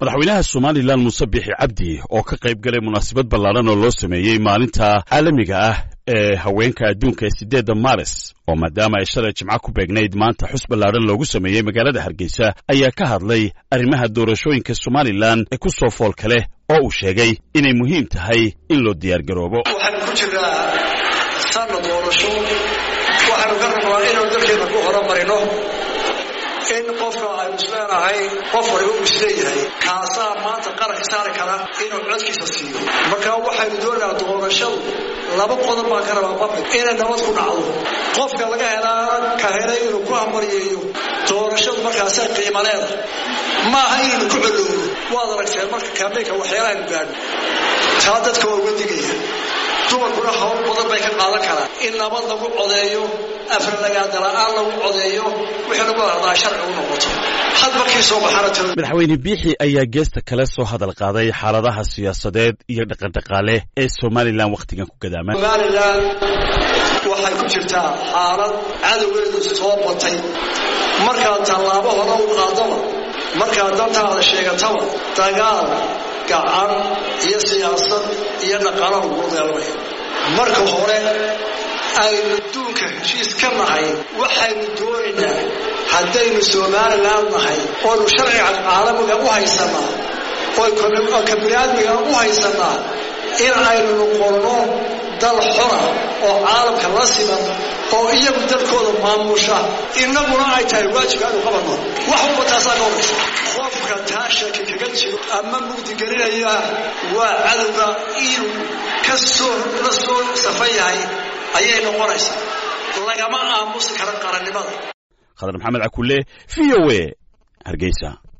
madaxweynaha somalilan muuse biixi cabdi oo ka qayb galay munaasabad ballaadhan oo loo sameeyey maalinta caalamiga ah ee haweenka adduunka ee siddeedda maaris oo maadaama ay shalay jimco ku beegnayd maanta xus ballaadhan loogu sameeyey magaalada hargeysa ayaa ka hadlay arrimaha doorashooyinka somalilan ee ku soo foolka leh oo uu sheegay inay muhiim tahay in loo diyaargaroobo waxaanu ku jirnaa sanna doorasho waxaanu ka rabnaa inaynu dalkeena ku horumarino in qofka aynu isleenahay qof waliba uu isleeyahay kaasaa maanta qaranka saari kara inuu codkiisa siiyo marka waxaynu doonaynaa doorashadu laba qodob baan ka rabaa mabid inay nabad ku dhacdo qofka laga helaa ka helay inuu ku hambaryeeyo doorashadu markaasay qiimo leedahay maaha inaynu ku colowno waad aragteen marka kaambeynka waxyaalahaaynu gaadho taa dadka waa uga digaya dumarkuna hawl badan bay ka qaadan karaan in nabad lagu codeeyo afralagaadala-aan lagu codeeyo wixii lagu hadlaa sharci u noqoto had markii soo baxana talo madaxweyne biixi ayaa geesta kale soo hadal qaaday xaaladaha siyaasadeed iyo dhaqandhaqaale ee somalilan wakhtigan ku gadaaman somalilan waxay ku jirtaa xaalad cadowgeedu soo batay markaad tallaabo hore u qaadaba markaad dantaada sheegataba dagaal gacan iyo siyaasad iyo dhaqaalo lagu deelmaya marka hore aynu duunka heshiis ka nahay waxaynu doonaynaa haddaynu somalilan nahay oonu sharciga caalamiga u haysanaa oo ka biniaadmiga u haysanaa in aynu noqonno dal xora oo caalamka la siman oo iyagu dalkooda maamusha innaguna ay tahay waajibka aynu qabanno wax walba taasaa ka horaysa qofka taa shaki kaga jiro ama mugdigelinaya waa cadowga inuu ka soo la soo safan yahay ayay noqonaysaa lagama aamusi kara qarannimada khadar maxamed cakulle v o a hargeysa